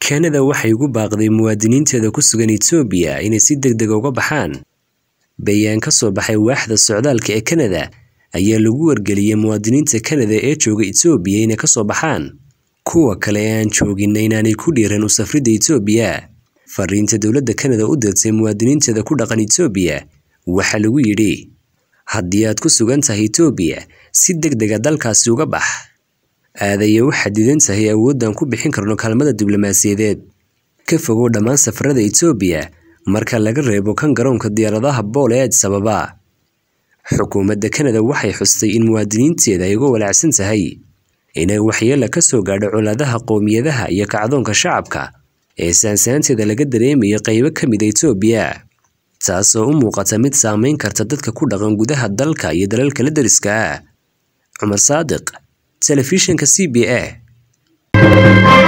kanada waxay ugu baaqday muwaadiniinteeda ku sugan etoobiya inay si deg deg uga baxaan bayaan ka soo baxay waaxda socdaalka ee kanada ayaa lagu wargeliyey muwaadiniinta kanada ee jooga etoobiya inay kasoo baxaan kuwa kale ee aan joogina inaanay ku dhiiran u safridda etoobiya fariinta dowladda kanada u dirtay muwaadiniinteeda ku dhaqan etoobiya waxaa lagu yidhi haddii aad ku sugan tahay etoobiya si deg dega dalkaasi uga bax aadaya u xadidan tahay awooddan ku bixin karno kaalmada diblomaasiyadeed ka fogow dhammaan safarada etoobiya marka laga reebo kan garoonka diyaaradaha bool ee adis ababa xukuumadda kanada waxay xustay in muwaadiniinteeda ay uga walaacsan tahay inay waxyeela ka soo gaadho colaadaha qowmiyadaha iyo kacdoonka shacabka ee saansaanteeda laga dareemayo qaybo ka mid a etoobiya taasoo u muuqata mid saameyn karta dadka ku dhaqan gudaha dalka iyo dalalka la deriska ah cumar saadiq telefishinka c b a